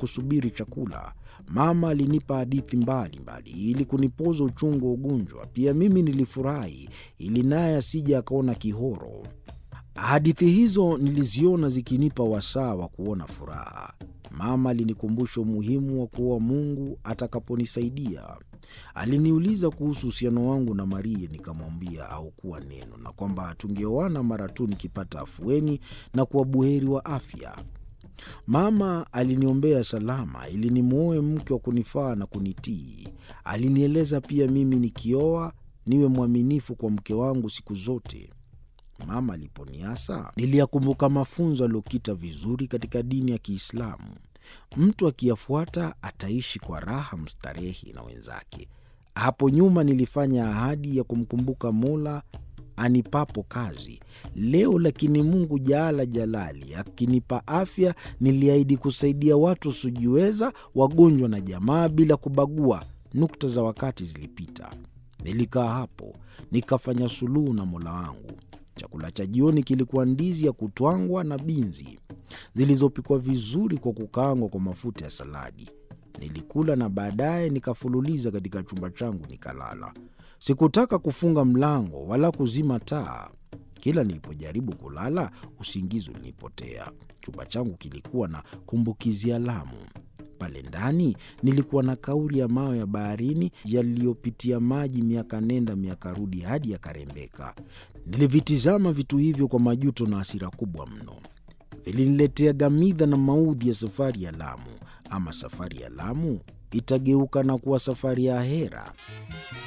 kusubiri chakula. Mama alinipa hadithi mbalimbali ili kunipoza uchungu wa ugonjwa. Pia mimi nilifurahi ili naye asije akaona kihoro. Hadithi hizo niliziona zikinipa wasaa wa kuona furaha. Mama alinikumbusha umuhimu wa kuoa Mungu atakaponisaidia. Aliniuliza kuhusu uhusiano wangu na Maria, nikamwambia haukuwa neno, na kwamba tungeoana mara tu nikipata afueni na kuwa buheri wa afya. Mama aliniombea salama ili nimwoe mke wa kunifaa na kunitii. Alinieleza pia mimi nikioa niwe mwaminifu kwa mke wangu siku zote. Mama aliponiasa niliyakumbuka mafunzo aliyokita vizuri katika dini ya Kiislamu. Mtu akiyafuata ataishi kwa raha mstarehi na wenzake. Hapo nyuma nilifanya ahadi ya kumkumbuka Mola anipapo kazi. Leo lakini Mungu jaala jalali akinipa afya, niliahidi kusaidia watu wasiojiweza, wagonjwa na jamaa, bila kubagua. Nukta za wakati zilipita. Nilikaa hapo nikafanya suluhu na Mola wangu. Chakula cha jioni kilikuwa ndizi ya kutwangwa na binzi zilizopikwa vizuri kwa kukaangwa kwa mafuta ya saladi. Nilikula na baadaye nikafululiza katika chumba changu nikalala. Sikutaka kufunga mlango wala kuzima taa. Kila nilipojaribu kulala, usingizi ulinipotea. Chumba changu kilikuwa na kumbukizi ya Lamu. Pale ndani nilikuwa na kauri ya mawe ya baharini yaliyopitia maji miaka nenda miaka rudi hadi yakarembeka. Nilivitizama vitu hivyo kwa majuto na hasira kubwa mno. Viliniletea gamidha na maudhi ya safari ya Lamu. Ama safari ya Lamu itageuka na kuwa safari ya ahera.